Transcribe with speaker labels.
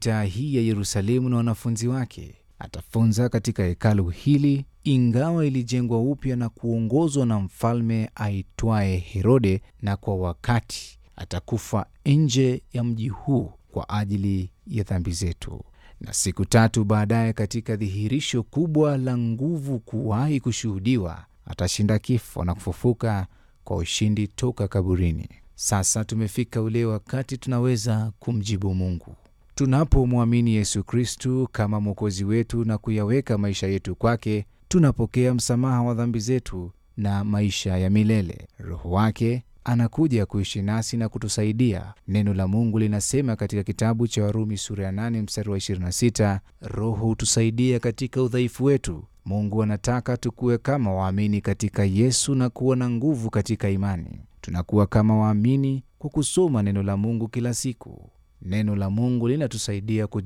Speaker 1: mitaa hii ya Yerusalemu na wanafunzi wake. Atafunza katika hekalu hili, ingawa ilijengwa upya na kuongozwa na mfalme aitwaye Herode, na kwa wakati atakufa nje ya mji huu kwa ajili ya dhambi zetu, na siku tatu baadaye, katika dhihirisho kubwa la nguvu kuwahi kushuhudiwa, atashinda kifo na kufufuka kwa ushindi toka kaburini. Sasa tumefika ule wakati tunaweza kumjibu Mungu. Tunapomwamini Yesu Kristu kama Mwokozi wetu na kuyaweka maisha yetu kwake, tunapokea msamaha wa dhambi zetu na maisha ya milele. Roho wake anakuja kuishi nasi na kutusaidia. Neno la Mungu linasema katika kitabu cha Warumi sura ya 8 mstari wa 26, Roho hutusaidia katika udhaifu wetu. Mungu anataka tukuwe kama waamini katika Yesu na kuwa na nguvu katika imani. Tunakuwa kama waamini kwa kusoma neno la Mungu kila siku. Neno la Mungu linatusaidia